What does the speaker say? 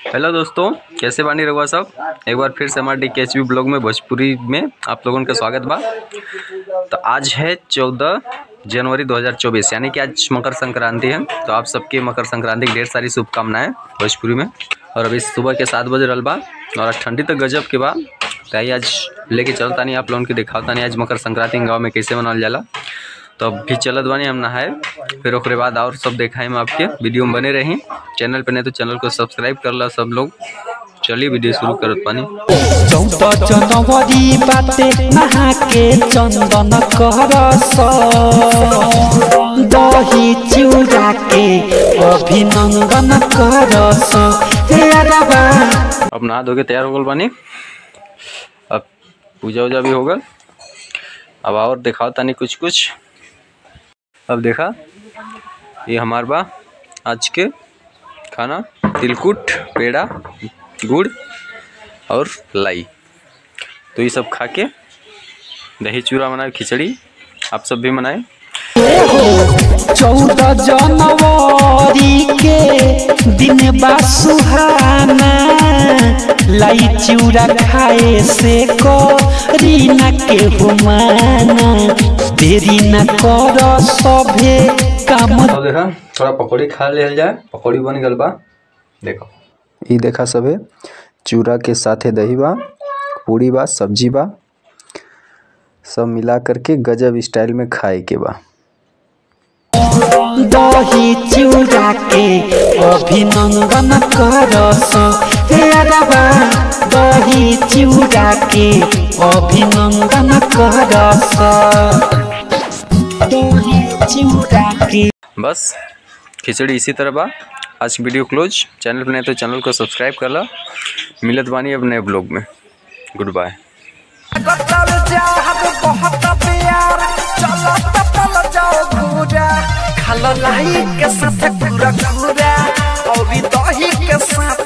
hello दोस्तों कैसे बानी रहुआ सब एक बार फिर से हमारे डी के ब्लॉग में भोजपुरी में आप लोगों का स्वागत बा तो आज है चौदह जनवरी 2024 यानी कि आज मकर संक्रांति है तो आप सबके मकर संक्रांति की ढेर सारी शुभकामनाएं भोजपुरी में और अभी सुबह के सात बजे रहल बा और आज ठंडी तो गजब के बा तो आइए आज लेके चलता नहीं आप लोगों के दिखाता नहीं आज मकर संक्रांति गाँव में कैसे मनाल जाला तो अब भी चलत बानी हम नहाए फिर ओकरे बाद और सब देखाए हम आपके वीडियो में बने रही चैनल पे नहीं तो चैनल को सब्सक्राइब कर ला सब लोग चलिए वीडियो शुरू करत पानी चौदह जनवरी बाटे नहा के चंदन करस दही चिउरा के अभिनंदन करस हे अरबा अब नहा धो के तैयार हो गल बानी अब पूजा उजा भी हो गल अब और दिखाओ तानी कुछ कुछ अब देखा ये हमार बा आज के खाना तिलकुट पेड़ा गुड़ और लाई तो ये सब खा के दही चूड़ा बनाए खिचड़ी आप सब भी मनाए चौदह जनवरी के दिन बा सुहाना लाई चिउरा खाए से करी न के हुमाना देरी न कर सभे काम अब देखा थोड़ा पकौड़ी खा लेल जाए पकौड़ी बन गल बा देखो ई देखा सबे चूड़ा के साथे दही बा पूरी बा सब्जी बा सब मिला करके गजब स्टाइल में खाए के बा दही चिउरा के अभिनंदन करस हे अरबा दही चिउरा के अभिनंदन करस दही चिउरा के बस खिचड़ी इसी तरह बा आज की वीडियो क्लोज चैनल पर नहीं तो चैनल को सब्सक्राइब कर ला मिलत बानी अब नए ब्लॉग में गुड बाय कटल चाहत बहुत प्यार चलो तपल जाओ घूरा खालो लाई के साथ पूरा घूरा और दही के साथ